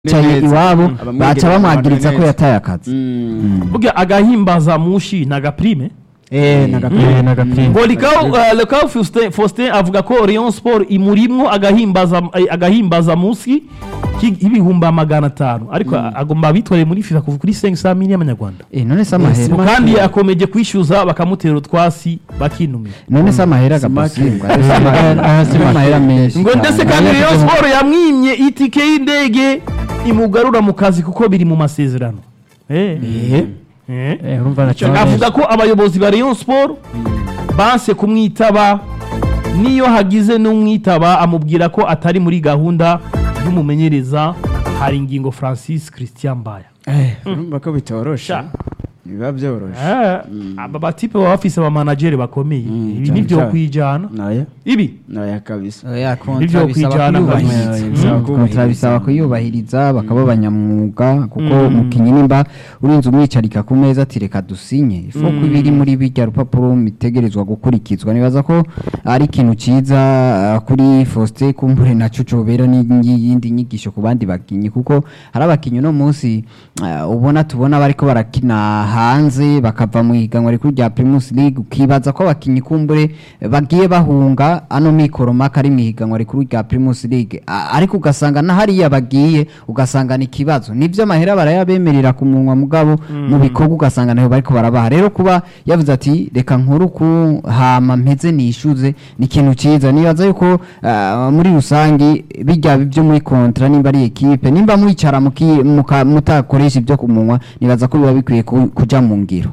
yicaye neza. iwabo Abamwegera baca bamwagiriza bamubona ko neza. yataye akazi Mm. burya agahimbaza mushi na gaprime eh nagapira nagapira ngo likau uh, likau Faustin, Faustin avuga ko Rayon Sport imurimwo agahimbaza eh, agahimbaza musi y'ibihumbi magana atanu ariko agomba abitware muri FIFA kuva kuri 500 miliyoni y'amanyarwanda eh none se amahera kandi akomeje kwishyuza bakamutera utwasi bakinumira none se amahera Smart. agapasingwa aha si amahera menshi ngo ndetse kandi Rayon Sport yamwimye itike y'indege imugarura mu kazi kuko biri mu masezerano eh eh eh Eh, urumva na avuga ko abayobozi ba Rayon Sport banse kumwitaba niyo hagize n'umwitaba amubwira ko atari muri gahunda y'umumenyereza hari ingingo Francis Christian Mbaya urumva ko bitoroshe Sha. biba byoroshe Eh, aba batipe baba bafise aba manager bakomeye Mm, ibi cyane nivyo cyane. kwijana naya ibi naya kabisa oya Nivyo kontra bisaba kwijana kuyubahiriza kabisa. Mm, kontra bisaba kuyubahiriza bakaba abanyamwuga kuko umukinnyi nimba urinze umwicarika ku meza ati reka dusinye ifo ko ibiri muri bijya rupapuro bitegerezwa gukurikizwa nibaza ko ari ikintu cyiza ah, kuri Faustin kumbure na Cucu bera n'iyindi nyigisho ku bandi bakinnyi kuko hari abakinnyi uno munsi ah, ubona tubona bariko barakina hanze bakava mu higanwa rikuru rya Primus League ukibaza ko abakinnyi kumbure bagiye bahunga ano mikoro maka ari mu higanwa rikuru rya Primus League A- ariko ugasanga na hariya bagiye ugasanga ni ikibazo nivyo amahera barayabemerera ku munwa mugabo mu bikorwa ugasanga nayo bariko barabaha rero kuba yavuze ati reka nkuru ku hama mpeze nishuze ni ikintu ciza nibaza yuko ah, muri rusangi bijya byo muri kontra nimba ari ekipe nimba mwicara muki- muka- mutakoresha ibyo ku munwa nibaza ko biba bikwiye ku- kuja mu ngiro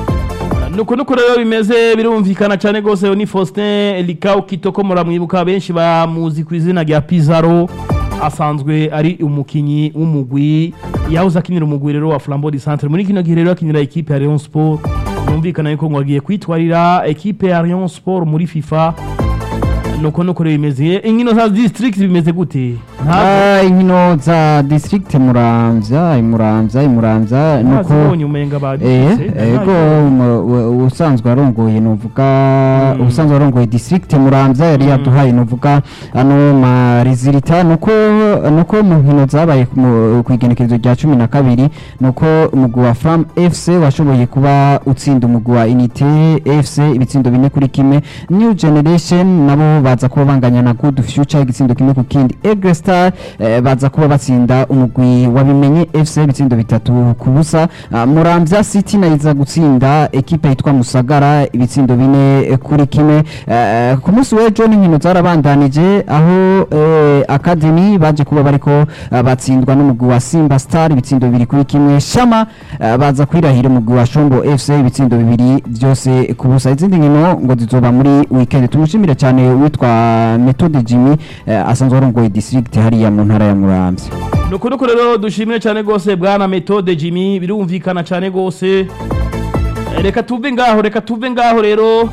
nuko nuko rero bimeze birumvikana cyane rwose ni Faustin Likau Kitoko muramwibuka benshi bamuzi ku izina rya Pizarro asanzwe ari umukinyi w'umugwi yahoze akinira umugwi rero wa Flambeau du Centre muri kino gihe rero akinira ekipe ya Rayon Sport yumvikana yuko ngo agiye kwitwarira ekipe ya Rayon Sport muri FIFA nuko nuko rero bimeze inkino za district bimeze gute ntabwo Ah, inkino za district muramvya imuramvya imuramvya nuko ntazibonye umenga Eh, badufise ego umu- u- usanzwe arongoye novuga usanzwe arongoye district muramvya yari yaduhaye novuga ano ma resultat nuko nuko mu nkino zabaye ku mu- ku igenekerezo rya cumi na kabiri nuko umugwi wa Fram FC washoboye kuba utsinda umugwi wa Unité FC ibitsindo bine kuri kimwe New Generation nabo baza kuba banganya na Good Future igitsindo kimwe ku kindi Egre Star eh, baza kuba batsinda umugwi wabimenye FC ibitsindo bitatu ku busa Ah, Muramvya City nayo iza gutsinda ekipe yitwa Musagara ibitsindo bine eh, kuri kimwe Eh, ku munsi w'ejo n'inkino zarabandanije aho eh, Academy baje kuba bariko ah, batsindwa n'umugwi wa Simba Star ibitsindo bibiri kuri kimwe Shama ah, baza kwirahira umugwi wa Shombo FC ibitsindo bibiri byose ku busa izindi nkino ngo zizoba muri weekend tumushimire cyane witwa Methode Jimmy eh, asanzwe arongoye district hariya mu ntara ya Muramvya nuko nuko rero dushimire cyane rwose bwana metode jimmy birumvikana cyane rwose Eh, reka tuve ngaho reka tuve ngaho rero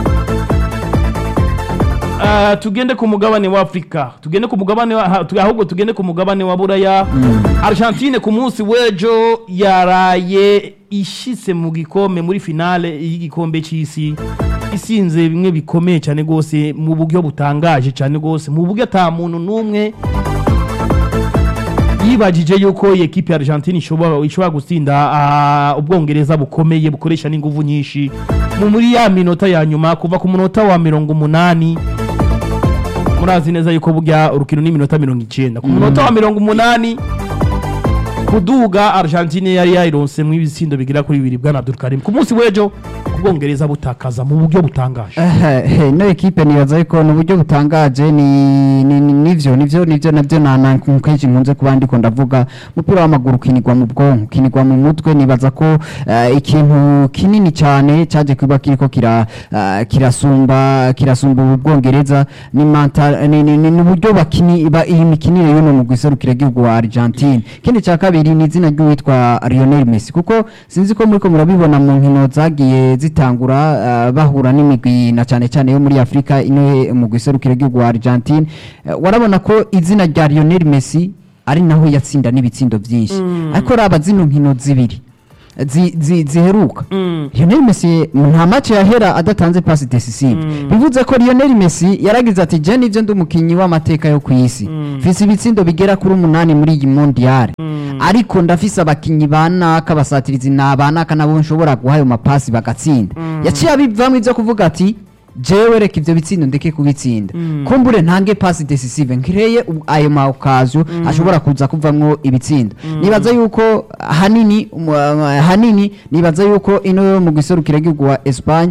Ah, tugende ku mugabane wa afurika tugende ku mugabane wa ha- tu- ahubwo tugende ku mugabane wa buraya argentine ku munsi w'ejo yaraye ishitse mu gikombe muri finale y'igikombe cy'isi isinze bimwe bikomeye cyane rwose mu buryo butangaje cyane rwose mu buryo ata muntu n'umwe yibajije yuko iyi ekipe ya Argentine ishobora ishobora gutsinda ah, ubwongereza bukomeye bukoresha n'inguvu nyinshi mu muri ya minota ya nyuma kuva ku munota wa mirongo umunani murazi neza yuko burya urukino ni iminota mirongo icyenda ku munota wa mirongo umunani kuduga Argentine yari yayironse mu ibitsindo bigera kuri bibiri bwana Abdulkarim ku munsi w'ejo ubwongereza butakaza mu buryo butangaje Eh, ino ekipe nibaza yuko ni uburyo butangaje ni ni- ni- nivyo nivyo nivyo navyo na na kenshi nkunze kuba ndiko ndavuga umupira w'amaguru ukinirwa mu bwonko ukinirwa mu mutwe nibaza ko eh, ikintu kinini cyane cyaje kuba kiriko kira eh, kirasumba kirasumba ubu bwongereza ni mental ni ni- ni ni uburyo bakini ba- iyi mikinire y'uno mu giserukira gihugu wa Argentine ikindi cya kabiri ni izina ry'uwitwa Lionel Messi kuko sinzi ko muriko murabibona mu nkino zagiye zitangura eh, bahura n'imigwi na cyane cyane yo muri Afrika ino mu giserukira gihugu wa Argentine Eh, warabona ko izina rya Lionel Messi ari naho yatsinda n'ibitsindo byinshi ariko raba zino nkino zibiri zi- zi- ziheruka Mm. Lionel Messi nta match yahera adatanze pass decisive bivuze ko Lionel Messi yaragize ati je nivyo ndi umukinyi w'amateka yo kwisi mfise ibitsindo bigera kuri umunani muri iyi mondial ariko ndafise abakinyi banaka basatirizi nabanaka nabo nshobora guha ayo mapasi bagatsinda yaciye abivamwo ivyo kuvuga ati jewe reka ivyo bitsindo ndeke kubitsinda kumbure ntange pass decisive nkireye u- ayo ma occasion ashobora kuza kuvamwo ibitsindo nibaza yuko hanini um, uh, hanini nibaza yuko ino yo mu giserukira gihugu wa Espagne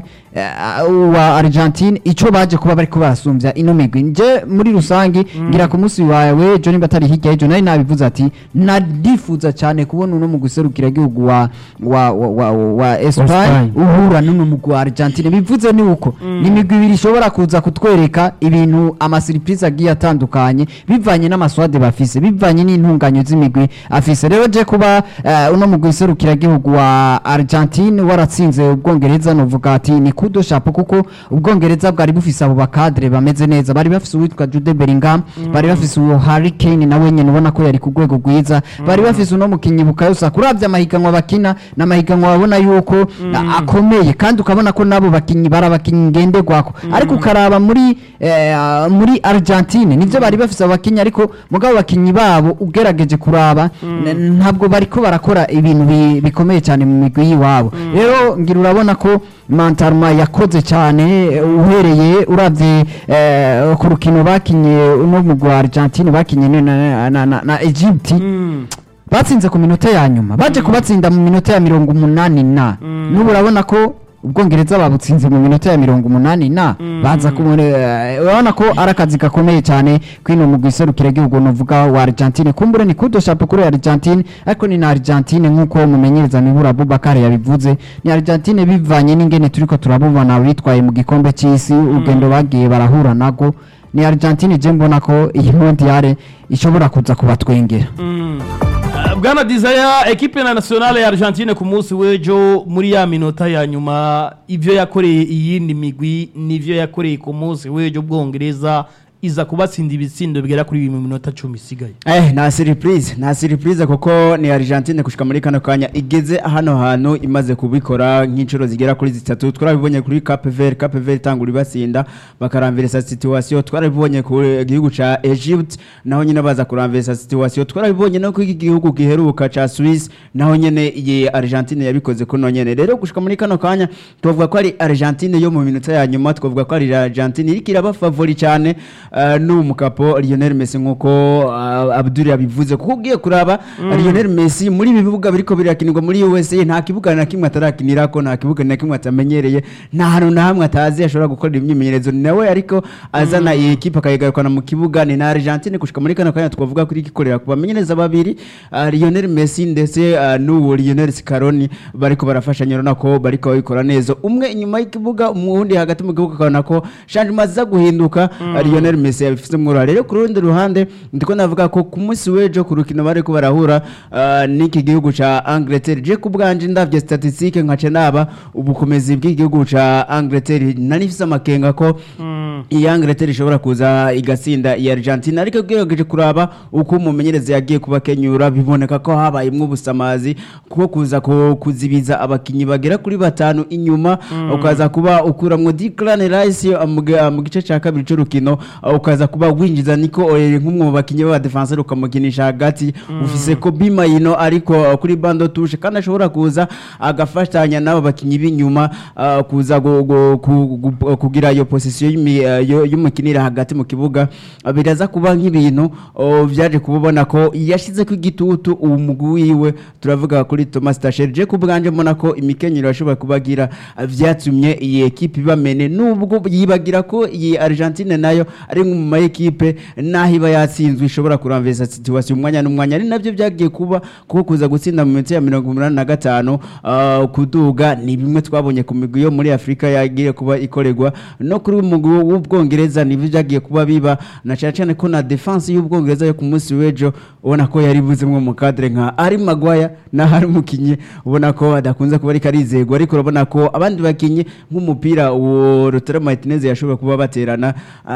uh, wa Argentine ico baje kuba bariko barasumbya ino migwi nje muri rusangi ngira ku munsi wawe Johnny batari hirya y'ejo nari nabivuze ati nadifuza cyane kubona uno mu giserukira gihugu wa wa wa, wa, wa Espagne Espagne. uhura n'uno mugwi wa Argentine bivuze ni uko ni imigwi ibiri ishobora kuza kutwereka ibintu amasiripurize agiye atandukanye bivanye n'amaswade bafise bivanye n'intunganyo z'imigwi afise rero je kuba eh, uno mugwi serukiragihugu wa Argentine waratsinze ubwongereza novuga ati ni kudo shapo kuko ubwongereza bwari bufise abo bakadre bameze neza bari bafise uwitwa Jude Bellingham bari bafise uwo Harry Kane nawe nyene ubona ko yari ku rwego rwiza bari bafise uno mukinyi bukayosa kuravya amahiganwa bakina n'amahiganwa babona yuko a- akomeye kandi ukabona ko nabo bakinyi bari abakinyi ngenderwako ariko ukaraba muri eh, muri Argentine nivyo bari bafise abakinyi ariko mugabo abakinyi babo ugerageje kuraba n- ntabwo bariko barakora ibintu bi- bikomeye cyane mu migwi y'iwabo rero ngira urabona ko Mantarma yakoze cyane eh, uhereye uravye eh, ku rukino bakinye uno mugwi wa Argentine bakinye na, na, na, na, na Egypt Mm. batsinze ku minota ya nyuma baje kubatsinda mu minota ya mirongo umunani na n'ubu urabona ko ubwongereza babutsinze mu minota ya mirongo umunani na baza kumure eh, urabona ko ari akazi gakomeye cyane kwino mu giserukira gihugu novuga wa Argentine kumbure ni kudo shapo kuri Argentine ariko ni na Argentine nkuko mumenyereza mibura Abubakar yabivuze ni Argentine bivanye n'ingene turiko turabubona bitwaye mu gikombe cy'isi urugendo bagiye barahura nago ni Argentine je mbona ko iyi mondiale ishobora kuza kubatwengera Mm. Uh, bwana desire ekipe na nationale ya argentine ku munsi w'ejo muri ya minota ya nyuma ivyo yakoreye iyindi migwi nivyo yakoreye ku munsi w'ejo bwongereza iza kubatsinda ibitsindo bigera kuri mu minota cumi isigaye Eh, nta surprise nta surprise kuko ni Argentine kushika muri kano kanya igeze hano hantu imaze kubikora nk'inshuro zigera kuri zitatu twarabibonye kuri Cape Verde Cape Verde itangura ibasinda bakaramvirisa situation twarabibonye ku gihugu ca Egypt naho nyine baza kuramvirisa situation twarabibonye no ku gihugu giheruka ca Swiss naho nyene iyi Argentine yabikoze kuno nyene rero gushika muri kano kanya tuvuga ko ari Argentine yo mu minota ya nyuma twavuga ko ari Argentine iriko iraba favori cyane uh, n'umukapo Lionel Messi nkuko uh, Abdul yabivuze kuko ugiye kuraba Lionel Messi muri ibi bibuga biriko birakinirwa muri USA nta kibuga na kimwe atarakinirako nta kibuga na kimwe atamenyereye nta hantu na hamwe atazi ashobora gukorera imyimenyerezo ni nawe ariko azana iyi ekipe akayigarukana mu kibuga ni na Argentine gushika muri kano kanya twavuga kuri igikorera ku bamenyereza babiri uh, Lionel Messi ndetse uh, n'uwo Lionel Scaloni bariko barafashanya urabona ko bariko babikora neza umwe inyuma y'ikibuga umuwundi hagati mu gihugu akabona ko changement ziza guhinduka uh, Lionel Messi yabifitemo uruhare rero ku rundi ruhande ndiko navuga ko ku munsi w'ejo ku rukino bariko barahura uh, n'iki gihugu ca Angleterre je ku bwanje ndavye statistique nkace naba ubukomezi bw'igihugu ca Angleterre nari mfise amakenga ko iyi Angleterre ishobora kuza igatsinda iyi Argentina ariko ugerageje kuraba uko umumenyereza yagiye kubakenyura biboneka ko habayemwo ubusamazi kuko kuza ku- kuzibiza abakinyi bagera kuri batanu inyuma ukaza kuba ukuramwo Declan Rice uh, mu gi- uh, mu gice ca kabiri c'urukino uh, ukaza kuba winjiza Nico Oyer nk'umwe mu bakinyi b'abadefenseur ukamukinisha hagati ufise Kobe Maino ariko uh, kuri bando touche kandi ashobora kuza agafatanya n'abo bakinyi b'inyuma uh, kuza gu- gu- ku- gu- kugira iyo position y'imi- uh, yo- y'umukinira hagati mu kibuga uh, biraza kuba nk'ibintu uh, vyaje kubona ko yashize ku igitutu uwo mugwi wiwe turavuga kuri Thomas Tuchel je ku bwanje mbona ko imikenyero ashobora kubagira uh, vyatumye iyi ekipe ibamene nubwo yibagira ko iyi Argentine nayo ari mu ma ekipe naho iba yatsinzwe ishobora kuramvesa situation umwanya n'umwanya ari navyo vyagiye kuba kuko kuza gutsinda mu minota ya mirongo umunani na gatanu uh, kuduga ni bimwe twabonye ku migwi yo muri Afrika yagiye kuba ikorerwa no kuri umugwi w'ubwongereza nivyo vyagiye kuba biba na cyane cyane ko na defense y'ubwongereza yo ku munsi w'ejo ubona ko yari buzemwe mu cadre nka ari Maguire na hari mukinyi ubona ko adakunze kuba ariko arizegwa ariko urabona ko abandi bakinyi nk'umupira uwo Lautaro Martinez yashobora kuba baterana ah, ndakeka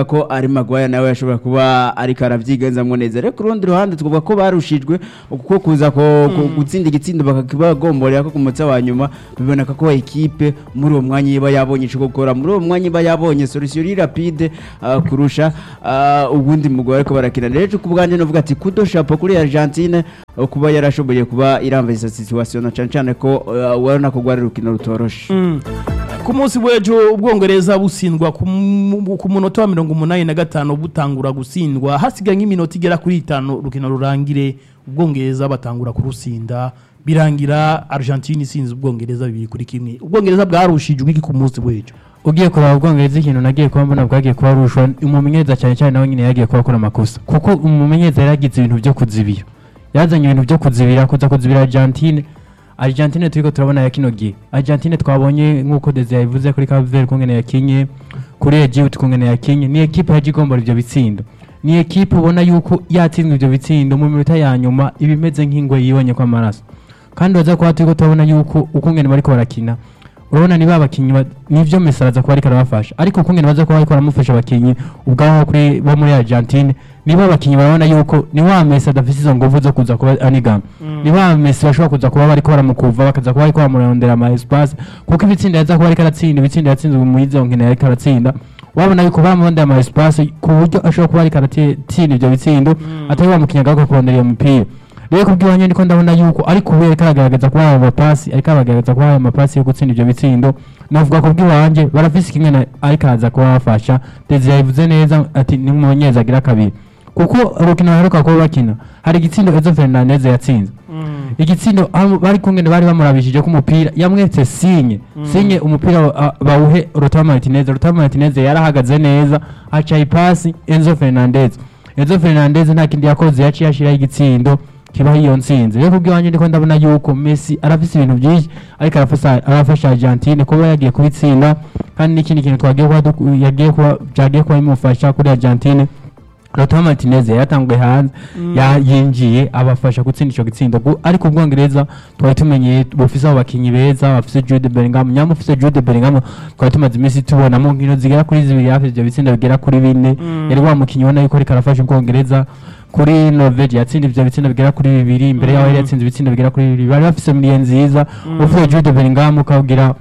twavuga ko ari Maguire nawe yashobora kuba ariko aravyigenzamwo neza rero ku rundi ruhande twavuga ko barushijwe kuko kuza ko ku- gutsinda igitsindo bakakibagomborera ko ku munsi wa nyuma biboneka ko ekipe muri uwo mwanya iba yabonye ico gukora muri uwo mwanya iba yabonye solution iri rapide ah, kurusha ah, ubundi mugore ariko barakina rero ku bwanjye novuga ati kudo chapeau kuri Argentine eh, kuba yarashoboye kuba iramvisa situation na cane cane ko eh, urabona ko rwari urukino rutoroshe ku munsi w'ejo ubwongereza busindwa ku mu- ku munota wa mirongo umunani na gatanu butangura gutsindwa hasigaye nk'iminota igera kuri itanu urukino rurangire ubwongereza batangura kurusinda birangira argentine isinze ubwongereza bibiri kuri kimwe ubwongereza bwarushijwe iki ku munsi w'ejo ugiye kuraba ubwongereza ikintu nagiye kuba mbona bwagiye kuba rushwa umumenyereza cyane cyane nawe nyine yagiye kuba akora amakosa kuko umumenyereza yari yagize ibintu byo kuzibira yazanye ibintu byo kuzibira kuza kuzibira Argentine Argentine turiko turabona ya kino gihe Argentine twabonye nk'uko Desire yabivuze kuri Cape Verde kungene yakinye kuri Egypt kungene yakinye ni ekipe yaje igombora ivyo bitsindo ni ekipe ubona yuko yatsinzwe ivyo bitsindo mu minota ya nyuma ibimeze nk'ingwe yibonye kwa maraso kandi baza kuba turiko turabona yuko ukungene bariko barakina urabona ni babakinyi ba- nivyo Messi araza kuba ariko arabafasha ariko ukungene baza kuba ariko baramufasha abakinyi ubwabo kuri bo muri Argentine nibo abakinyi barabona yuko ni wa Messi adafise izo nguvu zo kuza kuba anigama ni wa Messi bashobora kuza kuba bariko baramukuva bakaza kuba bariko bamurondera ama espace kuko ibitsinda yaza kuba ariko aratsinda ibitsinda yatsinzwe mu izo nkino yariko aratsinda wabona yuko baramurondera ama espace ku buryo ashobora kuba ariko aratsinda ivyo bitsindo atari bamukinya agaruka kurondera iyo mipira rero kubw'iwanjye ndiko ndabona yuko ariko ubu ariko aragaragaza kuba aya mapasi ariko aragaragaza kuba aya mapasi yo gutsinda ivyo bitsindo navuga kubw'iwanjye barafise kimwe na- ariko araza kuba bafasha Desire yabivuze neza ati ni umumenyereza agira kabiri kuko urukino baheruka kuba bakina hari igitsindo Enzo Fernandez yatsinze igitsindo aho bari kumwe bari bamurabishije ko umupira yamwetse sinye sinye umupira wa- bawuhe Lautaro Martinez Lautaro Martinez yarahagaze neza aca ipasi Enzo Fernandez Enzo Fernandez nta kindi yakoze yaciye ashiraho igitsindo kibaho iyo ntsinzi rero kubw'iwanjye ndiko ndabona yuko Messi arafise ibintu byinshi ariko arafasha arafasha Argentine kuba yagiye kubitsinda kandi n'ikindi kintu twagiye kuba duku- yagiye kuba byagiye kuba bimufasha kuri Argentine Lautaro Martinez yatanguye hanze ya- yinjiye abafasha gutsinda ico gitsindo Gu- ariko ubwongereza twari tumenyeye bufise abo bakinyi beza bafise Jude Bellingham nyama ufise Jude Bellingham twari tumaze iminsi tubonamo nkino zigera kuri zibiri hafi ivyo bitsindo bigera kuri bine yari wa mukinyi ubona yuko ariko arafasha ubwongereza kuri Norvege yatsinda ivyo bitsindo bigera kuri bibiri imbere yaho yari yatsinze ibitsindo bigera kuri bibiri bari bafise miliye nziza ufite Jude Bellingham ukawugira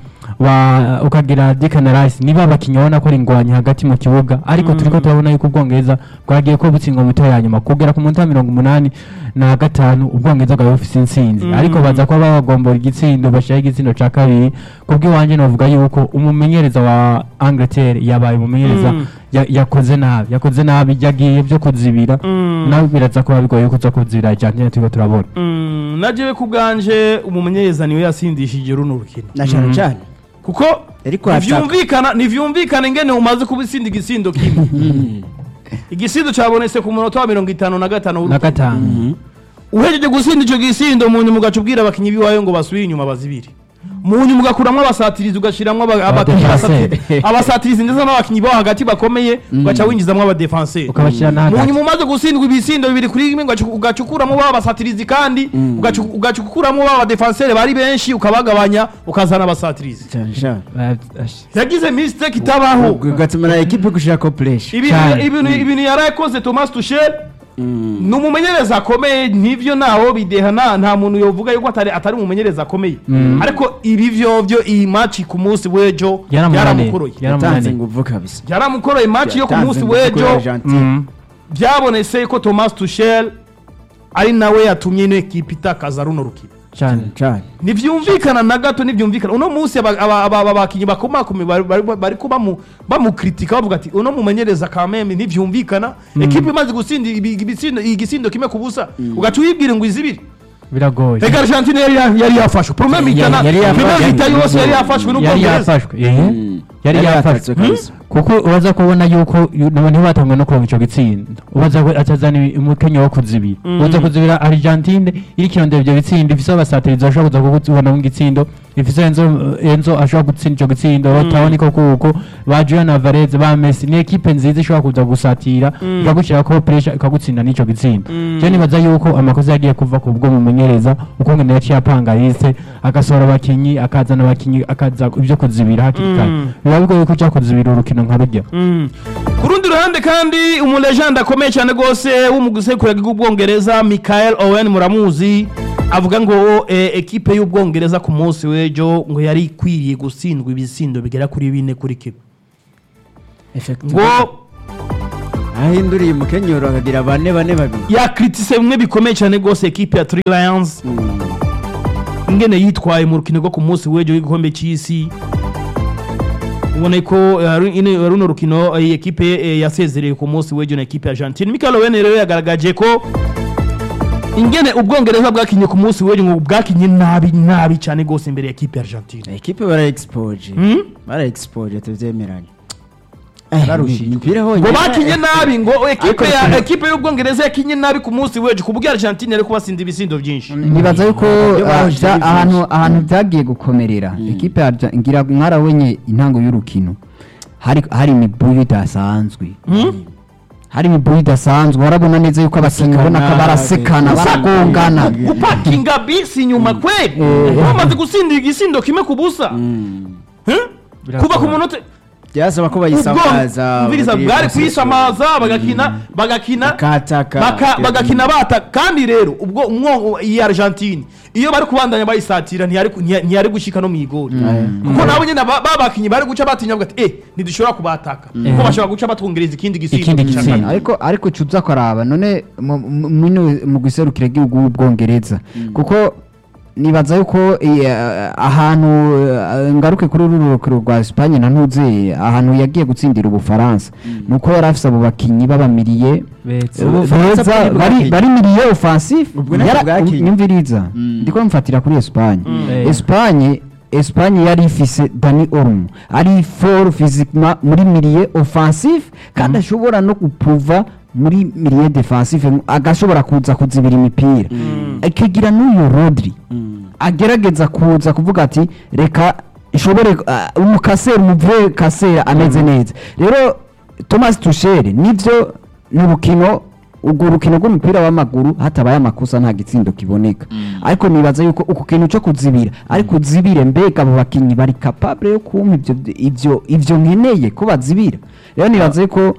wa ukagira Declan Rice niba abakinyi ubona ko ari ingwanyi hagati mu kibuga ariko turiko turabona yuko ubwongereza bwagiye ko butsindwa mu mito ya nyuma kugera ku munota wa mirongo umunani na gatanu ubwongereza bwari bufise intsinzi ariko baza kuba bagombora igitsindo bashiraho igitsindo ca kabiri kubw'iwanje novuga yuko umumenyereza wa Angleterre yabaye umumenyereza Mm. ya- yakoze nabi yakoze nabi yagiye vyo kuzibira nawe biraza kuba bigoye kuza kuzibira Argentina turiko turabona Mm, najewe ku bwanje umumenyereza niwe yasindishije runo rukino na cyane cyane kuko Ariko hataka. ntivyumvikana ntivyumvikana ingene umaze kubisinda igisindo kimwe igisindo cabonetse ku munota wa mirongo itanu na gatanu na gatanu uhejeje gusinda ico gisindo mu nyuma ugaca ubwira abakinyi biwayo ngo basubire inyuma bazibiri mu nyuma ugakuramwo abasatirizi ugashiramwo aba- abakinyi Abadefenseur. basatirizi abasatirizi ndetse n'abakinyi bo hagati bakomeye ugaca winjizamwo abadefenseur ukabashira na mu hagati nyuma umaze gutsindwa ibisindo bibiri kuri rimwe ugaca- ugaca ukuramo ba basatirizi kandi ugaca ugaca ukuramo ba badefenseur bari benshi ukabagabanya ukazana abasatirizi cyane cyane Eh, ash- yagize mistake itabaho ugatuma na ekipe gushirako pureshi ibintu Cyane. ibintu ibintu yarakoze Thomas Tuchel ni umumenyereza akomeye nivyo naho bideha nta nta muntu yovuga yuko atari atari umumenyereza akomeye ariko ibi vyo vyo iyi match ku munsi w'ejo yaramunaniye yaramukoroye yatanze yaramunaniye inguvu kabisa yaramukoroye match yo ku Yatanze munsi inguvu kuri w'ejo Argentine. Mm. byabonetse ko Thomas Tuchel ari nawe yatumye ino ekipe itakaza runo rukino cyane cyane ntibyumvikana na gato ntibyumvikana uno munsi aba- aba- aba- aba bakinnyi bakomakomeye bari- bari bari ko bamu- bamukritika bavuga ati uno mumenyereza kameme ntibyumvikana ekipe imaze gutsinda ibi- ibisindo- igisindo kimwe ku busa ugaca uyibwira ngo izibire biragoye reka argentine yari ya- yari yafashwe promeme itana yari yafashwe. promeme ita yose yari yafashwe yari n'ubwongereza yafashwe eh. Mm. yari Yari yafashwe yatatswe kabisa. kuko ubaza kubona yuko yu- nabo ntibatangwe no kuronka ico gitsinda ubaza ko atazana umukenyo wo kuzibira uza kuzibira Argentine iri kirondera ivyo bitsindo ifise abasatirizi bashobora kuza kukubona mu gitsindo ifise Enzo Enzo ashobora gutsinda ico gitsindo batabona ko kuko ba Julian Alvarez ba Messi ni ekipe nziza ishobora kuza gusatira ikagushira ko pressure ikagutsinda n'ico gitsindo je nibaza yuko amakosa yagiye kuva ku bwo mumenyereza uko ngene yaciye apanga liste agasohora abakinyi akazana abakinyi akaza ivyo kuzibira hakiri kare biba bigoye ko uja kuzibira urukino nka rujya Mm. ku rundi ruhande kandi umulejande akomeye cyane rwose w'umugusekuru bw'ubwongereza michael owen muramuzi avuga ngo eh, ekipe y'ubwongereza ku munsi w'ejo ngo yari ikwiriye gutsindwa ibisindo bigera kuri bine kuri kimwe ngo ahinduriye umukenyero akagira bane bane babiri yakritise bimwe bikomeye cyane rwose ekipe ya three lions ingene yitwaye mu rukino rwo ku munsi w'ejo w'igikombe cy'isi ubona ko eh, ru- ine- runo rukino iyi ekipe eh, yasezereye ku munsi w'ejo na ekipe ya argentine michael owen rero yagaragaje ko ingene ubwongereza bwakinye ku munsi w'ejo ngo bwakinye nabi nabi cyane rwose imbere ya ekipe ya argentine ekipe bara expoje Hmm? bara expoje tuvyemeranye Bararushijwe. imipira ngo honyine bakinye nabi ngo ekipe ya Ariko- ekipe y'ubwongereza yakinye nabi ku munsi w'ejo ku buryo argentine yari kubasinda ibisindo byinshi nibaza yuko Iyo ah, bahojeje bya- ari ahantu byinshi. ahantu byagiye gukomerera ekipe ya Arja- ngira mwarabonye intango y'urukino hari hari imiburi idasanzwe hari imiburi idasanzwe warabona neza yuko abakinnyi ubona ko barasekana baragongana gupakinga bisi inyuma kweli bamaze gutsindira igisindo kimwe ku busa Hmm? kuva ku munota byasaba ko ubwo bayisamaza umviriza bagire bwari possession. kuyisamaza bagakina bagakina bakataka baka- bagakina bata kandi rero ubwo umwo iyi argentine iyo bari kubandanya bayisatira ntiyari ku- ntiya- ntiyari gushika no mu igori kuko nabo nyine ba- babakinyi bari guca batinya bavuga ati eh ntidushobora kubataka kuko bashobora guca batwongereza ikindi gisindo Ikindi cya gisindo. kane." ariko ariko cuza kwaraba none mu- mu- muno mu guserukira igihugu w'ubwongereza kuko nibaza yuko eh, ahantu eh, ngaruke kuri uru rukino rwa Espagne na ntuze ahantu yagiye gutsindira ubufaransa nuko yari afise abo bakinyi babamiriye Beza. Ubufaransa beza bwari bari bwakinye. bari miliye offensif Ubwo nabwo Yara- bwakinye. nyumviriza Mm. ndiko mfatira kuri Espagne Eh. Espagne Espagne yari ifise Dani Olmo ari fort physiquement muri milieu offensif kandi ashobora no gupruva muri milieu defensif agashobora kuza kuzibira imipira akagira n'uyu Rodri agerageza kuza kuvuga ati reka ishobore uh, umukasera umuvuye kasera ameze neza rero Thomas Tuchel nivyo ni urukino urwo rukino rw'umupira w'amaguru hatabaye amakosa nta gitsindo kiboneka ariko nibaza yuko uku kintu cyo kuzibira ariko uzibire mbega abo bakinnyi bari capable yo kumpa ivyo ivyo ivyo nkeneye ko bazibira rero nibaza yuko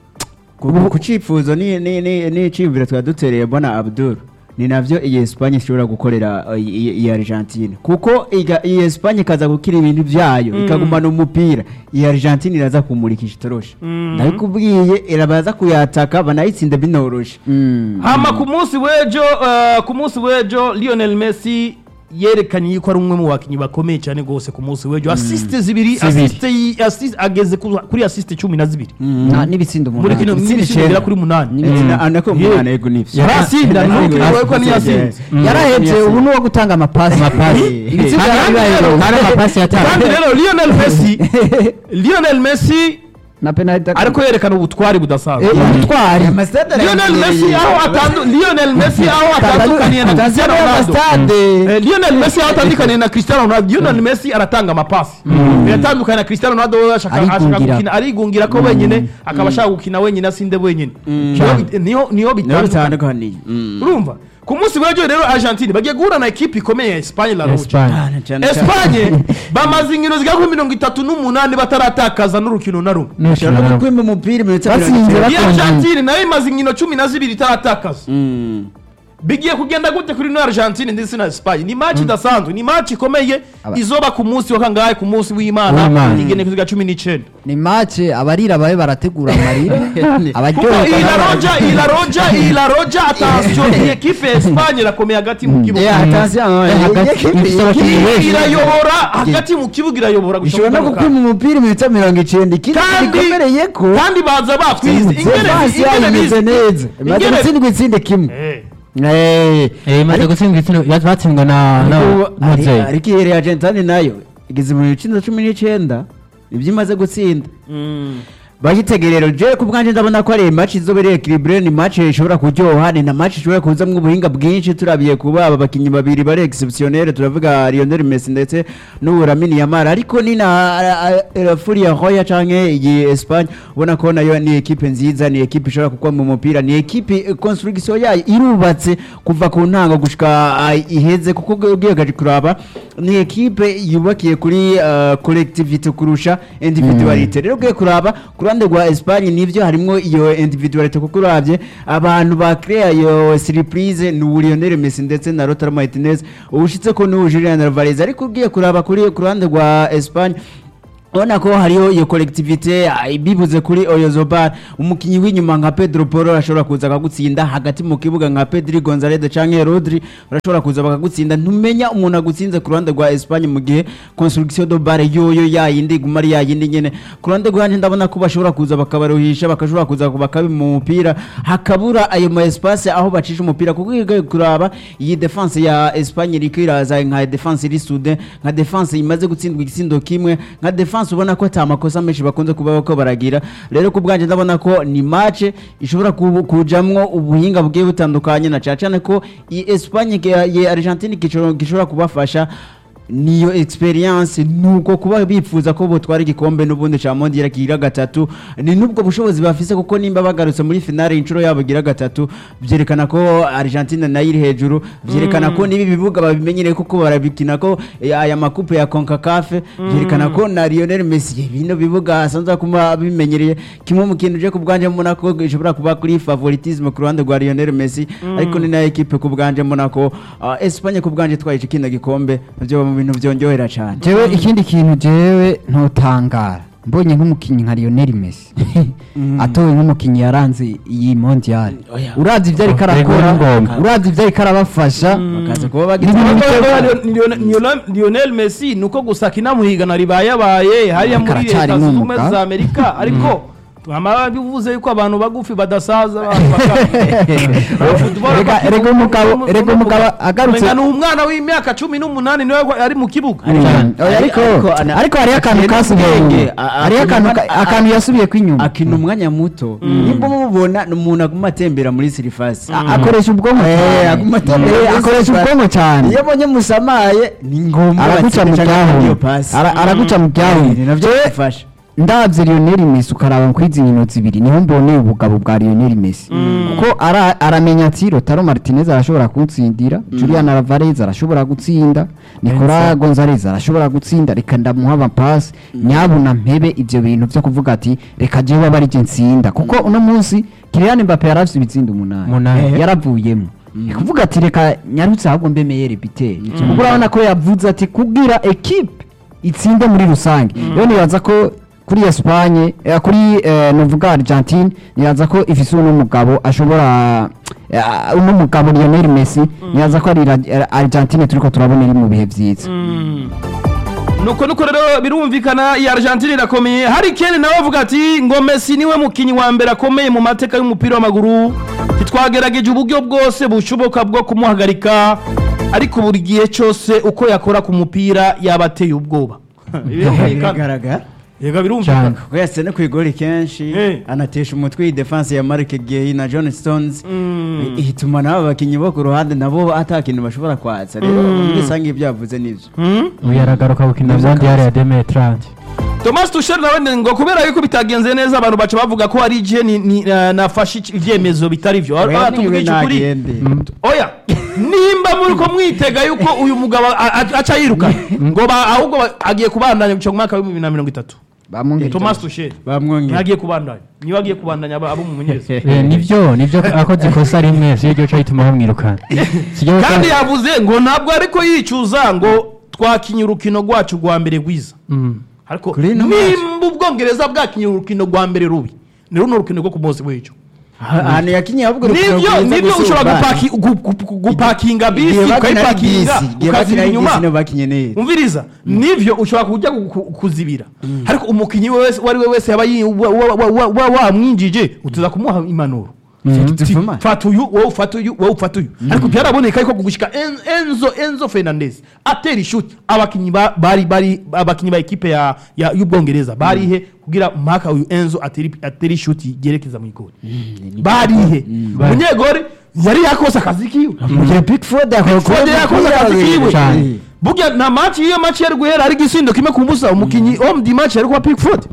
ku ku cifuzo ni ni ni ni cimviro twadutereye bona Abdul ni navyo iyi Espagne ishobora gukorera uh, iyi iyi Argentine kuko iga- iyi Espagne ikaza gukira ibintu vyayo ikagumana umupira iyi Argentine iraza kumurikisha itorosha ndabikubwiye irabaza kuyataka banayitsinda binoroshe hama ku munsi w'ejo eh, ku munsi w'ejo lionel messi yerekanye yuko ari umwe mu bakinnyi bakomeye cyane rwose ku munsi w'ejo asiste zibiri Zibiri. asiste yi- assist- ageze ku- kuri asiste cumi na zibiri nta n'ibitsindo muri kino umunani n'ibisindo bigera kuri munani anako Yeah. umwana yego nivyo yarasinda Yarasinda. ntukiwe ko niyasinze yarahetse ubu ni uwo gutanga amapasi ibitsindo Kandi rero- hari amapasi yatanze kandi rero lionel messi lionel messi na penalty ariko yerekana ubutwari budasanzwe ubutwari lionel messi aho atandu lionel messi aho atandukaniye na cristiano ronaldo Eh, Lionel Messi aho atandukaniye na Cristiano Ronaldo Lionel Messi aratanga amapasi biratandukanye na Cristiano Ronaldo we ashaka ashaka Arigungira. gukina arigungira ko wenyine akaba ashaka gukina wenyine asinde wenyine Niho bit- niho niho niho bitandukanye bitandukaniye urumva ku munsi w'ejo rero Argentine bagiye guhura na ekipe ikomeye ya Espagne La Roja Espagne. Espagne bamaze inkino zigera kuri mirongo itatu n'umunani bataratakaza n'urukino na rumwe N'urukino ushobora no na- kwima umupira iminota Batsinze mirongo bak- iyi Argentine nayo imaze inkino cumi na zibiri itaratakaza Mm. bigiye kugenda gute kuri ino Argentine ndetse na Espagne ni match idasanzwe ni match ikomeye Aba- izoba ku munsi wa kangahe ku munsi w'Imana W'Imana. igene kuziga cumi n'icenda ni mace abarira babe barategura amarira kuko iyi La Roja iyi La Roja iyi La Roja attention iyi ekipe ya Espagne irakomeye hagati mu Eh, kibuga attention, eh, hagati- iyi- ifite abakinnyi Iyi benshi. irayobora hagati mu kibuga irayobora gushika ishobora no ku gukwima umupira iminota mirongo icenda ikindi Kandi- gikomereye ko kandi baza batwize ingene Defense yayo ingene imeze bizi neza imaze ingene- gutsindwa itsinde kimwe Eh, Eh, Eh, imaze gutsindwa ibitsina ya- batsindwa na na ariko- ari- Mozey. ariko iyi Argentine nayo igeze mu bicinda cumi n'icenda ibyo imaze gutsinda mm. bagitegerero je ku bwanje ndabona ko ari match izobereye equilibre ni match ishobora kuryoha ni na match ishobora kuzamwo ubuhinga bwinshi turabiye kuba aba bakinyi babiri bari exceptionnel turavuga Lionel Messi ndetse n'ubu Lamine Yamal ariko ni na uh, Furia Roya canke iyi Espagne ubona ko nayo ni equipe nziza ni equipe ishobora kukwa mu mupira ni equipe eh, construction yayo irubatse kuva ku ntango gushika ah, iheze kuko ugiye gaje kuraba ni equipe yubakiye kuri uh, collectivity kurusha individuality rero ugiye kuraba ku ruhande rwa Espagne nivyo harimwo iyo individuality kuko uravye abantu ba crea iyo surprise ni Lionel Messi ndetse na Lautaro Martinez ubushitse ko ni Julian Alvarez ariko ugiye kuraba kuri ku ruhande rwa Espagne Ona ko hariho iyo collectivité ah, bibuze kuri Oyozobar umukinyi w'inyuma nka Pedro Porro ashobora kuza akagutsinda hagati mu kibuga nka Pedri Gonzalez canke Rodri barashobora kuza bakagutsinda ntumenya umuntu agutsinze ku ruhande rwa Espagne mu gihe construction do bare yoyo yayindi guma ari yayindi nyene ku ruhande rwanje ndabona ko bashobora kuza bakabaruhisha bakashobora kuza bakabi mu mupira hakabura ayo ma espace aho bacisha umupira kuko iyo kuraba iyi defense ya Espagne iriko iraza nka defense iri soudain nka defense imaze gutsindwa igisindo kimwe nka defense ubona ko ata makosa menshi bakunze kuba bako baragira rero ku bwanje ndabona ko ni match ishobora kubu- kujamwo ubuhinga bugiye butandukanye na cyane cyane ko iyi Espagne ya ya Argentine gishobora gishobora kubafasha niyo experience nuko kuba bifuza ko botwara igikombe n'ubundi ca mondial kigira gatatu ni nubwo bushobozi bafise kuko nimba bagarutse muri finale inshuro yabo gira gatatu byerekana ko Argentina nayo iri hejuru byerekana ko nibi bibuga babimenyereye kuko barabikina ko eh, aya makupe ya CONCACAF byerekana ko na Lionel Messi bino bibuga asanzwe kuma bimenyereye kimwe mu kintu je ku bwanje mbona ko gishobora kuba kuri favoritisme ku ruhande rwa Lionel Messi ariko ni na equipe ku bwanje mbona ko ah, Espagne ku bwanje twaje kino gikombe byo mu bintu byongerera cyane jewe ikindi kintu jewe ntotangara mbonye nk'umukinnyi nka Lionel Messi atowe nk'umukinnyi yaranze iyi mondial Oya. urazi ibyo ariko Yego, arakora ni ngombwa. urazi ibyo ariko arabafasha bakaza kuba Ni bagize ibintu Lionel- biteye- Lionel- Lionel- Lionel Messi nuko gusa kinamuhigana ribayabaye hariya muri Karacyari leta zunze ubumwe n'umugabo. za Amerika ariko amara bivuze yuko abantu bagufi badasaza abantu baka- Football Rega- bakina rega umugabo- umukino- rega umugabo umukino- agarutse- Umenga ni umwana w'imyaka cumi n'umunani niwe ari mu kibuga Mm. Oya, ariko Ariko ana- ariko hariho akantu akina kasigaye ubwenge, inyuma. a- a- hariho akantu ka- a- a- akantu yasubiye ko inyuma akina umwanya muto nimba mubona ni umuntu aguma atembera muri sirifasi A- akoresha ubwonko Eh, cyane. aguma atembera Eh, muri akoresha sirifasi. ubwonko cyane iyo abonye musamaye ni ngombwa araguca mu batsinde canke byahumye iyo pasi Ara- araguca mu byahumye ni navyo bifasha ndabye Lionel Messi ukaraba kuri izi nkino zibiri niho mboneye ubugabo bwa Lionel Messi kuko ara- aramenya ati Lautaro Martinez arashobora kunsindira Julian Alvarez arashobora gutsinda Nicolas Gonzalez arashobora gutsinda reka ndamuha amapasi nyabuna mpebe ibyo bintu byo kuvuga ati reka jewe aba ari je nsinda kuko uno munsi Kylian Mbappe yaravye ibitsindo umunani Umunani. yaravuyemo ni kuvuga ati reka nyarutse ahubwo mbe meyere biteri kuko urabona ko yavuze ati kubwira ekipe itsinde muri rusange rero nibaza ko kuri Espagne eh, kuri eh, novuga Argentine nibaza ko ifise uno mugabo ashobora eh, uno mugabo Lionel Messi nibaza ko ari Ra- Argentine turiko turabona iri mu bihe vyiza nuko nuko rero birumvikana iyi Argentine irakomeye hari Kane nawe avuga ati ngo Messi niwe mukinyi wa mbere akomeye mu mateka y'umupira w'amaguru titwagerageje uburyo bwose bushoboka bwo kumuhagarika ariko buri gihe cyose uko yakora ku mupira yaba ateye ubwoba Birumvikana. bigaragara yega birumvikana cyane ko yasene ku igori kenshi Eh. anatesha umutwe iyi defense ya Mark Guehi na John Stones ihituma nabo bakinyi bo ku ruhande nabo ata kintu bashobora kwatsa rero muri rusange ibyo yavuze nivyo ubu yaragaruka gukina mondial ya demetrante Thomas Tuchel nawe ngo kubera yuko bitagenze neza abantu baca bavuga ko ari je ni, ni, uh, nafashe ic- ivyemezo bitari vyo Oya, Aha niwe tuvugisha ukuri nagende. oya nimba muri ko mwitega yuko uyu mugabo a- a- aca yiruka ngo ba- ahubwo ba- agiye kubandanya mu mwaka wa 2030 bamwe Thomas Tuchel bamwongera ntagiye kubandanya niwe agiye kubandanya aba abo mu munyereza Eh, nivyo nivyo akoze ikosa rimwe si ryo cyahituma bamwirukana Si ryo kandi ca- yavuze ngo ntabwo ariko yicuza ngo twakinye urukino rwacu rwa mbere rwiza Mm. ariko Kuri ino nimba ubwongereza bwakinye urukino rwa mbere rubi ni runo rukino rwo ku munsi w'ejo ahantu yakinye ahubwo urukino nibyo rwiza nibyo gusumba ushobora abandi. gupaki- gu- gu- gu- gupakinga bisi Igihe bakina ari ukayipakinga bisi, igihe ukazibira bakina ari inyuma bisi nibo bakinye neza umviriza nivyo ushobora kujya gu- ku- kuzibira ariko umukinnyi wese uwo ari we wese yaba yi- wa- wa- wa- wa- wa- wamwinjije utuza kumuha impanuro Effectivement. fata uyu wowe ufata uyu wowe ufata uyu ariko byaraboneka yuko gushika En- enzo enzo fernandez atera ishuti abakinyi ba- bari bari abakinyi ba ekipe ya ya- y'ubwongereza barihe kugira mpaka uyu enzo atera atera ishuti ryerekeza mu igori barihe umunyegori yari yakoze akazi kiwe mugihe pickford Fode yakoze akazi kiwe Cyane. burya nta match iyo match yari guhera ari igisindo kimwe ku busa umukinyi om di match yari kuba pickford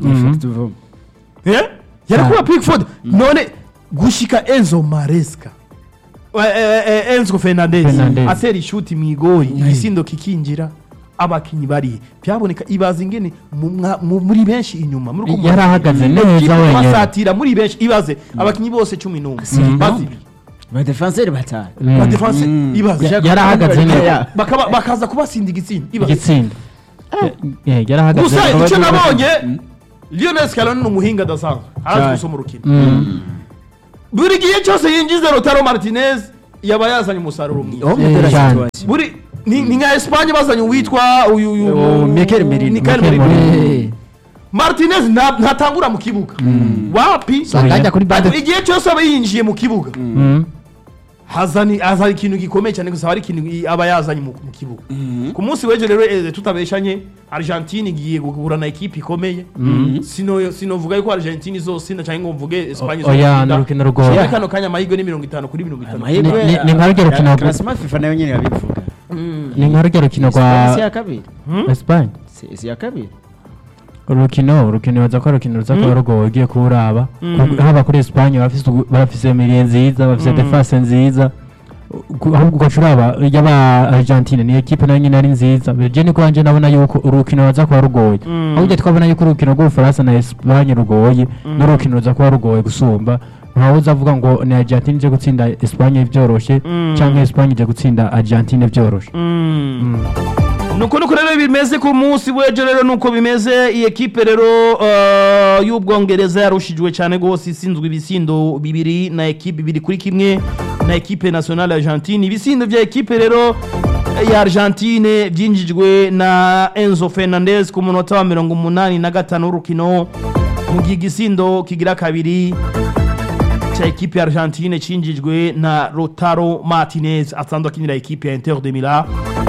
Eh? yari kuba pickford none gushika enzo maresca Eh, eh, eh, enzo fernandez Fernandez. atera ishuti mu igori igisindo kikinjira abakinyi barihe byaboneka ibaza ingene mu mwa- mu- muri benshi inyuma muri uko Yari ahagaze neza Equipe wenyine. basatira muri benshi ibaze abakinyi bose cumi n'umwe bazibiri badefenseri batanu ba defense ibaze Ya- yari ahagaze neza Bakaba- bakaza kubasinda igitsinda ibaze igitsinda Eh, yari ahagaze gusa neza. icyo nabonye lionel scaloni ni umuhinga adasanzwe arazi Cyane. gusoma urukino Mm. buri gihe cyose yinjiza rotaro martinez yaba yazanye umusaruro mwiza Oh, mudera cyane. situation. buri ni ni nka esipanye bazanye uwitwa uyu uyu Oh, Mikel Merino. Mikel Mikel Merino. Merino. martinez nta- ntatangura mu kibuga wapi usanga ajya kuri bande Ariko igihe cyose aba yinjiye mu kibuga Mm. hazani hazana ikintu gikomeye cyane gusa hari ikintu i- aba yazanye mu mu kibuga ku munsi w'ejo rero eh, tutabeshanye argentine igiye guhura na ekipe ikomeye sino sinovuga yuko argentine izosina cyangwa ngo mvuge espanye oya izotsinda. ni urukino rugoye muri kano kanya amahirwe ni mirongo itanu kuri mirongo itanu Amahirwe- Ni- ni- ni nka rujya rukino rwo- Classement FIFA nayo nyene yabivuga ni nka rujya rukino Espanye si rwa ya kabiri esipanye Si- si ya kabiri urukino urukino baza ko ari urukino ruza kuba rugoye ugiye kuwuraba Ku- haba kuri esipanye barafise ugu- barafise miliye nziza bafise defense nziza Ku- ahubwo ugaca uraba y'aba argentine ni ekipe nayo nyine ari nziza je niko wanje nabona yuko urukino ruza kuba rugoye ahubwo twabona yuko urukino rw'ubufaransa na esipanye rugoye n'urukino ruza kuba rugoye gusumba ntawe uzavuga ngo ni argentine ije gutsinda esipanye byoroshe cyangwa esipanye ije gutsinda argentine byoroshe nuko nuko rero bimeze ku munsi w'ejo rero nuko bimeze iyi ekipe rero eh, y'ubwongereza yarushijwe cyane rwose isinzwe ibisindo bibiri na ekipe bibiri kuri kimwe na ekipe nationale argentine ibisindo bya ekipe rero ya argentine byinjijwe na enzo fernandez ku munota wa mirongo umunani na gatanu w'urukino mu gihe igisindo kigira kabiri cya ekipe ya argentine cinjijwe na rotaro martinez asanzwe akinira ekipe ya inter de milan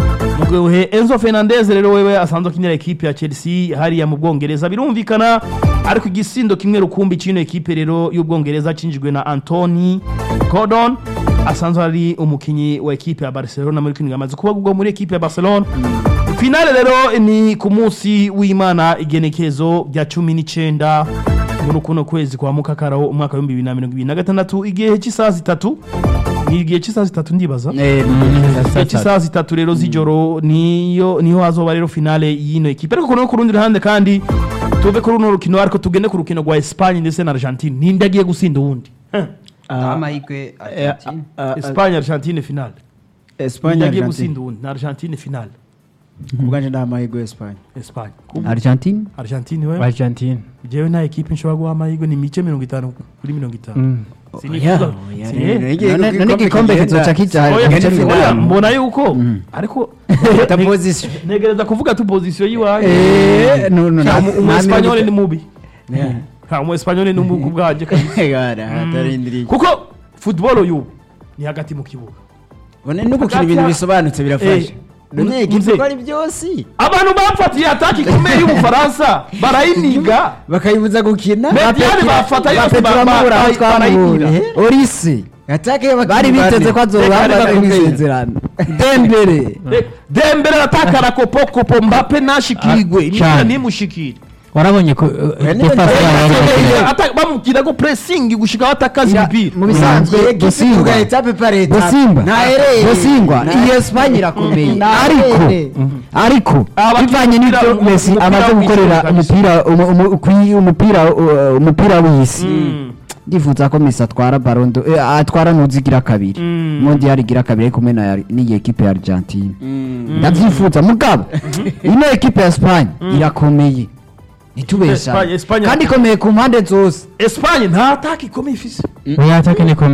mu gihe enzo fernandez rero wewe asanzwe akinira ekipe ya chelsea hariya mu bwongereza birumvikana ariko igisindo kimwe rukumbi cy'ino ekipe rero y'ubwongereza cinjijwe na antony gordon asanzwe ari umukinnyi wa ekipe ya barcelona muri kino amaze kuba ubwo muri ekipe ya barcelona finale rero ni ku munsi w'imana igenekezo rya cumi n'icyenda muri kuno kwezi kwa mukakaraho umwaka w'ibihumbi bibiri na mirongo ibiri na gatandatu igihe cy'isaha zitatu ni igihe cy'isaha zitatu ndibaza Eh, igihe cy'isaha zitatu rero z'ijoro niyo niho hazoba rero finale y'ino ekipe ariko no ku rundi ruhande kandi tuve kuri runo rukino ariko tugende ku rukino rwa Espagne ndetse na Argentine ninde agiye gusinda uwundi Eh, ah, amahirwe eh, Argentine ah, ah, Espagne Argentine finale Espagne ninde agiye Argentine gusinda uwundi na Argentine finale ubwanje nta mahirwe Espagne Espagne Argentine Argentine we argentine jewe nta ekipe nshobora guha amahirwe ni mice mirongo itanu kuri mirongo itanu Mm. Sinifuza- Oya, si- oya, eh, Igihe none none igikombe kigenda- kizoca kija oya, agace ni finale. oya, mbona yuko ariko Ta position. ntegereza kuvuga tu position yiwanyu Eh, no, no, Nta na- umu- umu na- Espanyol ni mubi Yeah. nta umu Espanyol ni mubi ku bwanjye kabisa. Gara, hatarindiriye. kuko football y'ubu ni hagati mu kibuga Bone no gukina Hagati ibintu ya- bisobanutse birafasha Eh, none mze- ekipe ko ari byose abantu bafatiye ataki ikomeye y'ubufaransa barayiniga bakayibuza gukina Mediane bafata yose ba- ba- turamubura aho ba- twamubonye barayibwira. orise atake y'abakinnyi bari biteze ko bane. azoba Reka, reka, bari reka. kumisezerano dembere Eh, dembele arataka kopokopo mbape nashikirwe imipira cyane. ntimushikire warabonye ko Oya, uh, niba defense nta- yabo Eh, yari- Ata- bamubwira ko pressing gushika batakaza Ya, imipira mu bisanzwe Ekipe Bosingwa tuga etape par etape. Bosimba Ntahereye. Bosingwa Nta- iyi Espanye irakomeye Ntahereye. ariko ariko Abakinnyi bivanye n'ibyo umupira- Messi umupira amaze w'isi gukorera kabisa. umupira umu- umu- kwi- umupira uh, umupira w'isi Mm. ndifuza ko Messi atwara Ballon d'Or eh, atwara nuzigira kabiri Mm. mundi yarigira kabiri ariko kumwe na n'iyi ekipe ya Argentine ndavyifuza mugabo ino ekipe ya Espanye irakomeye ntitubesha Espagne- Espagne- kandi ikomeye ku mpande zose Espagne nta ataki ikomeye ifise oya atake nikomeye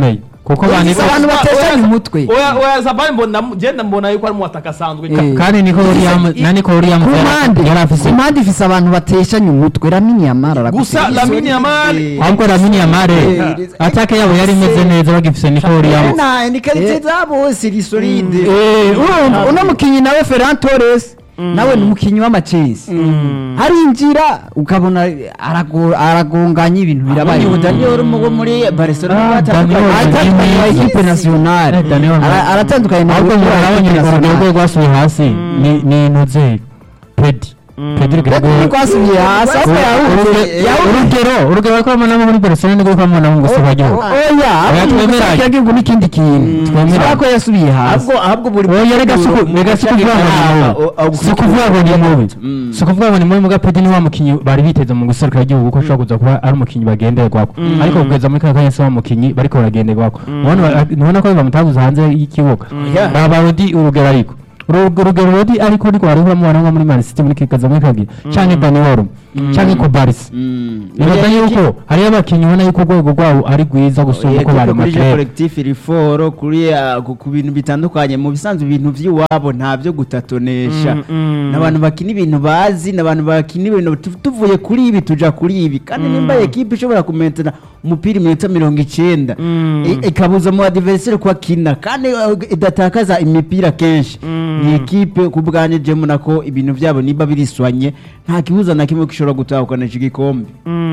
kuko abantu Ese abantu bateshanya umutwe oya oya Zabani mbona genda mbona yuko ari mu wataka asanzwe Eh. kandi niko William na niko William ku mpande yari afise ku mpande ifise abantu bateshanya umutwe ramini yamara gusa Lamine Yamal ahubwo Lamine Yamal Eh, atake yabo yari imeze neza bagifise niko William na ni karite za bose ri solide urumva uno mukinyi nawe Ferran Torres nawe ni umukinyi w'amacesi arinjira ukabona arago- aragonganya ibintu birabaye abonye Daniel wo muri Barcelona Ah, batandukanye Daniel aratandukanye na Yes. equipe nationale Eh, Daniel Ara- aratandukanye na ahubwo equipe murabonye nationale. urugero rwe rwasubiye hasi ni ni intuze Pedi Pedi Reka Gregor ntikwasubiye hasi ahubwo yahunze yahunze urugero urugero ko bamubona muri Barcelona niko bamubona ngo se bagiho oya Oya, twemeranye. yagihugu n'ikindi kintu Twemeranye. kubera ko yasubiye hasi ahubwo ahubwo buri oya rega si uku- rega si ukuvuga ngo ni mubi si ukuvuga ngo ni mubi Mm. si ukuvuga ngo ni mubi muga Pedi ni wa mukinyi bari biteze mu guserukira igihugu ko ashobora kuza kuba ari umukinyi bagenderwako ariko kugeza muri kaka kanya si wa mukinyi bariko baragenderwako ntubona ko bamutabuza hanze y'ikibuga Yeah. raba Rodi urugero ariko Uru- urugero Rodi ariko ariko wari uramubona nko muri Man City muri kikaza muri kagira canke Dani Olmo canke Kobaris nibaza yuko hariyo abakinyi ubona yuko urwego rwabo ari rwiza gusumba uko bari kuri makerere collectif riforo kuri ah, ku ku bintu bitandukanye mu bisanzwe ibintu by'iwabo nta byo gutatonesha n'abantu bakina ibintu bazi n'abantu bakina ibintu tu- tuvuye kuri ibi tuja kuri ibi kandi nimba ekipe ishobora kumentana umupira iminota mirongo icenda i- ikabuza mu adversaire ko akina kandi uh, idatakaza imipira kenshi ni ekipe ku bwanjye jemu nako ibintu byabo niba biriswanye nta kibuza na kimwe gishobora gutahukana iki gikombe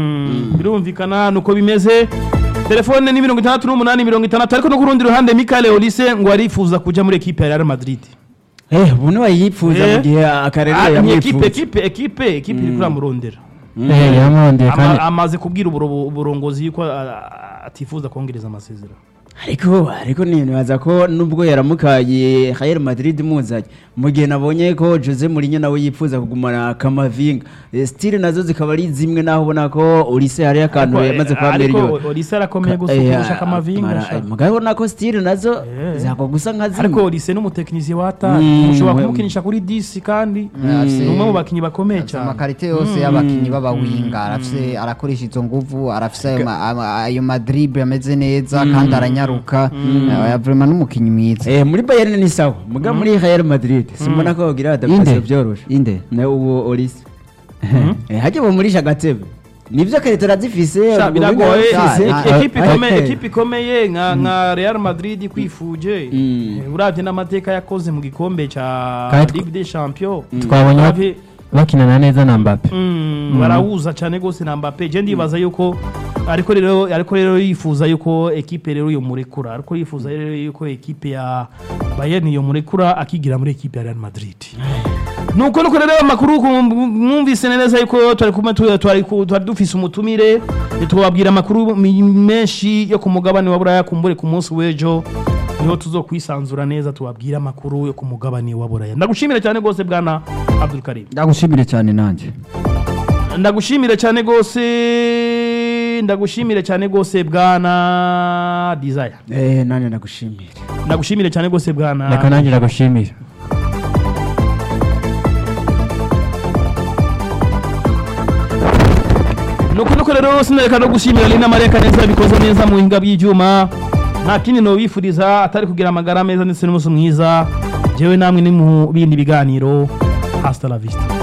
birumvikana nuko bimeze telefone ni mirongo itandatu n'umunani mirongo itandatu ariko no ku rundi ruhande Michael Olise ngo arifuza kujya muri ekipe ya Real Madrid eh ubu niwayipfuza Eh. mu gihe akarere Ah, ni ekipe yamwifuza ekipe ekipe ekipe iri kuramurondera eh yamondeye Ama- kandi amaze kubwira uburo- uburongozi yuko ah, atifuza kongereza amasezerano ariko ariko nibaza ko nubwo yaramukaye Real Madrid muzanye mu gihe nabonye ko Jose Mourinho nawe yifuza kugumana Kamavinga Eh, style nazo zikaba ari zimwe naho ubona ko Olise hari akantu Ariko, yamaze eh, kwa ariko Merion Olise arakomeye gusa kurusha Kamavinga mugabo ubona ko style nazo Eh. zako gusa nka ariko zimwe Olise n'umutekinisiye w'atari Mm, ushobora we- kumukinisha kuri disi kandi afise- ni umwe mu bakinnyi bakomeye cyane amakarite yose y'abakinnyi b'abawinga arafise arakoresha izo nguvu arafise ayo ma- ama- ayo madrible ameze neza kandi aranyaruka Eh, vraiment n'umukinnyi mwiza eh muri Bayern ni sawa mugabo muri Real Madrid simbona ko bagira adaptation byoroshe inde na uwo Olise eh hajye bamurisha agatebe nivyo karite arazifise Sha, ubwo biragoye bigafise. Ah, Ek- ah, ekipe ah, ikomeye okay. ekipe ikomeye nka nka Real Madrid kwifuje Mm. Eh, uravye n'amateka yakoze mu gikombe ca Kandi tw- Ligue des Champions twabonye Uravye- bakinana neza na Mbappe Mm, barahuza cyane gose na Mbappe je ndibaza yuko ariko rero ariko rero yifuza yuko ekipe rero yo murekura ariko yifuza rero yuko ekipe ya Bayern yo murekura akigira muri ekipe ya Real Madrid nuko nuko rero amakuru ku- mwumvise neza yuko twari kumwe tu- twari ku- twari dufise umutumire twababwira amakuru mi- menshi yo ku mugabane wa Buraya kumbure ku munsi w'ejo niho tuzokwisanzura neza tubabwire amakuru yo ku mugabane wa Buraya ndagushimira cyane gose bwana Abdul Karim ndagushimire cyane nanjye ndagushimire cyane gose ndagushimire cyane gose bwana desire eh nane nagushimira ndagushimire cyane gose bwana reka nanjye ndagushimira nuko nuko rero sinareka no gushimira Lina Maria Kaneza bikoze neza mu hinga by'ibyuma nta kindi no bifuriza atari kugira amagara meza ndetse n'umunsi mwiza jewe namwe ni mu bindi biganiro hasta la vista